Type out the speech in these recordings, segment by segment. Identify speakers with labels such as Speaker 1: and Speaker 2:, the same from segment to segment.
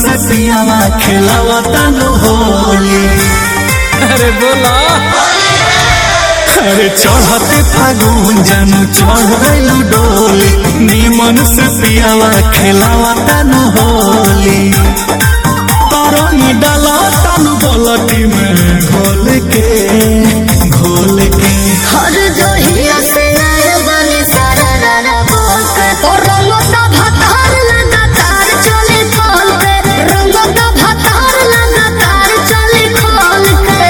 Speaker 1: से सियावा खेलावा तानु होली
Speaker 2: अरे बोला
Speaker 1: अरे चढ़ते फागुन जानू चढ़ गइलू डोली निमन से पियावा खेलावा तानु होली तरंगी डाला तानु बलटी में घोल के घोल के
Speaker 3: हर जोहिया से आए बने सारा रारा बोल के तो रंगो दा भतार लगातार चले खोल के रंगो दा भतार लगातार चले खोल के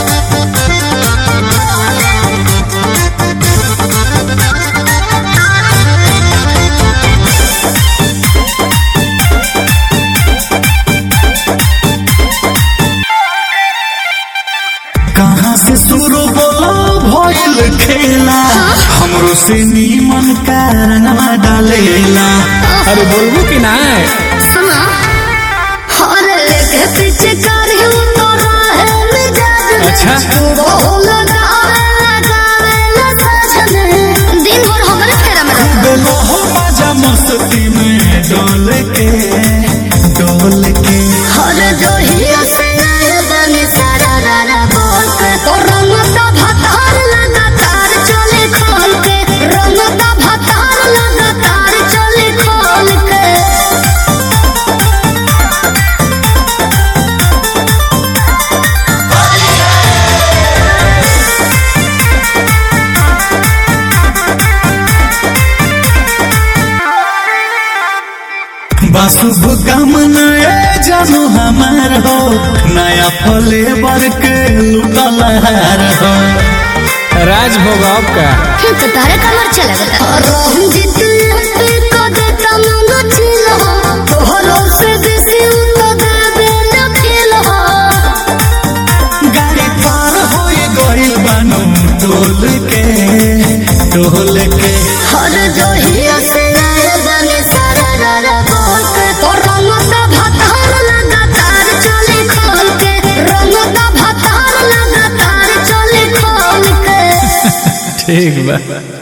Speaker 1: कहाँ से शुरू बोलो भइल खेला हमरो से नीमन कारणवा डालेला
Speaker 2: अरे बोलबू कि ना
Speaker 3: सुना हर लेके पीछे कर तो रहे मिजाज में
Speaker 2: अच्छा।
Speaker 3: बोल गावे लगावे ला साजन दिन भर हमरे फेरा में रहता
Speaker 1: बेलो हो मजा मस्ती में डोल के डोल के
Speaker 3: हर जोहिया से आए बने सारा रारा बोल के तो रंग दा भतार लगातार चले खोल के रंग दा भतार लगातार चले खोल के
Speaker 1: बासुभ कामना ए जानू हमार हो नया फले बर के लुटल हार हो
Speaker 2: राज भोग आपका
Speaker 3: तो तारे कमर चला गया रंजित पे को देता मुंगो चिलो तोहरो से बेसी उतो देबे न खेलो
Speaker 1: गाड़ी पार हो गइल बानू डोल के डोल के
Speaker 3: हर जोहिया से आए बने सारा रारा बोल के तो रंग दा भतार लगातार चले खोल के रंग दा भतार लगातार चले खोल के
Speaker 2: ठीक बा